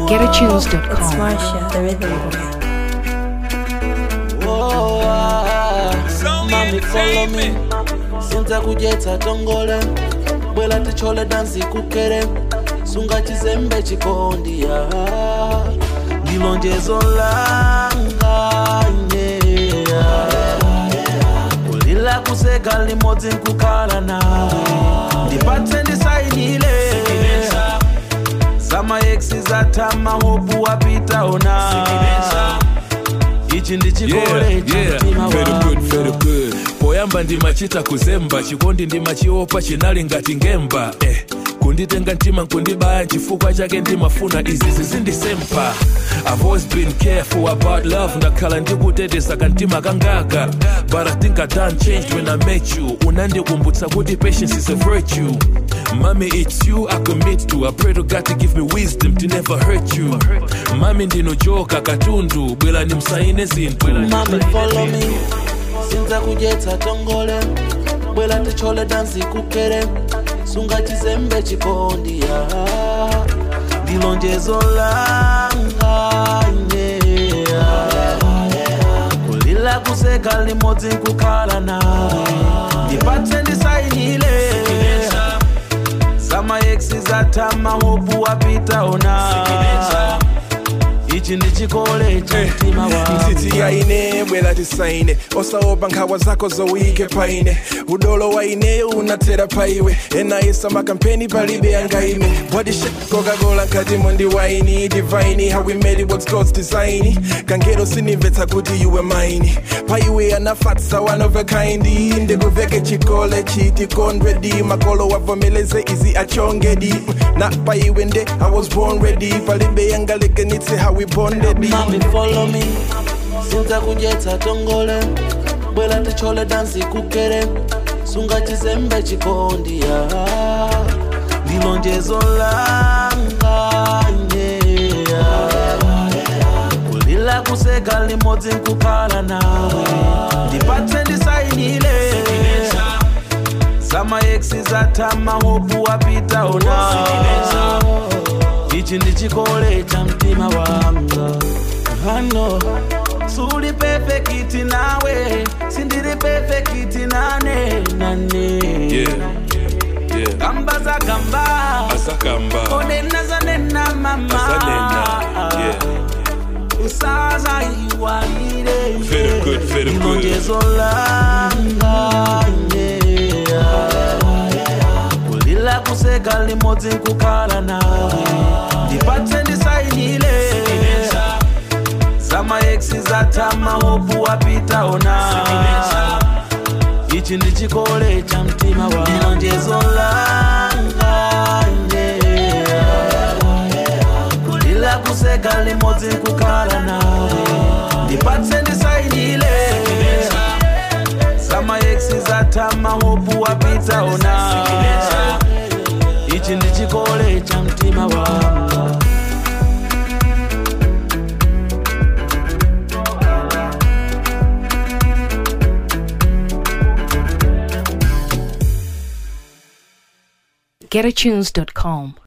It's GetAtunes.com. Marsha, the rhythm boy. Oh, ah, mami follow me sinza kujetsa tongole bwela tichole dansi kukere sunga chizembe chikondiya ndilonjezo langa yeah. kulila kuseka limodzi nkukhala nawe ndipatse ndisainile zamaeksi zatama hopu wapita ona ichi ndichikole yeah, yeah. chamtima very wanga. good, very good. poyamba ndimachita kuzemba chikondi ndimachiopa chinali ngati ngemba eh. kunditenga mtima nkundibaya chifukwa chake ndimafuna izi zizindisempa I've always been careful about love ndakhala ndikuteteza kantima kangaka but I think I done changed when I met you unandikumbutsa kuti patience is a virtue Mommy, it's you I commit to. I pray to God to give me wisdom to never hurt you. Mami ndinojoka katundu, bwela nimsaine zinthu. mami follow me sinza kujetsa tongole bwela tichole dansi kukere sunga chizembe chikondiya ndilonjezo langa yeah. kulila kuseka limodzi nkukhala nawe ndipatse ndisainile zamaeksi zatama hopu wapita ona ichi ndichikole cha mtima wanga mtiti yaine bwela tisaine osaopa nkhawa zako zowike paine udolo waineyo unatera paiwe enayesa makampeni palibe yangaime bodyshe coca-cola nkatimo ndi waini divaini how we made it what's god's design kangero sinimvetsa kuti iwe maini paiwe anafatsa one of a kind ndikuveke chikole chiti kondredi makolo wavomeleze izi achongedi na paiwe nde i was born ready palibe yangalekenitse how we bonded mami follow me sinza kujetsa tongole bwela tichole dansi kukere sunga chizembe chikondiya ndilonjezo langa yeah. kulila kuseka limodzi nkukhala nawe ndipatse ndisainile zamaeksi zatama hopu wapita ona ichi ndichikole cha mtima wanga hano suli pefekiti nawe sindiri pefekiti nane nane Yeah, yeah. gamba za gamba Asakamba, onena zanena mama Azanena, yeah. usaza iwalire Very good, very good. ilonjezo langa yeah. kulila kuseka limodzi nkukhala nawe ndipatse ndisainile zamaeksi zatama hopu wapita ona ichi ndichikole cha mtima wa ilonjezo langa yeah. kulila kuseka limodzi nkukhala nawe ndipatse ndisainile zamaeksi zatama hopu wapita ona ichi ndichikole cha mtima wanga GetAtunes.com.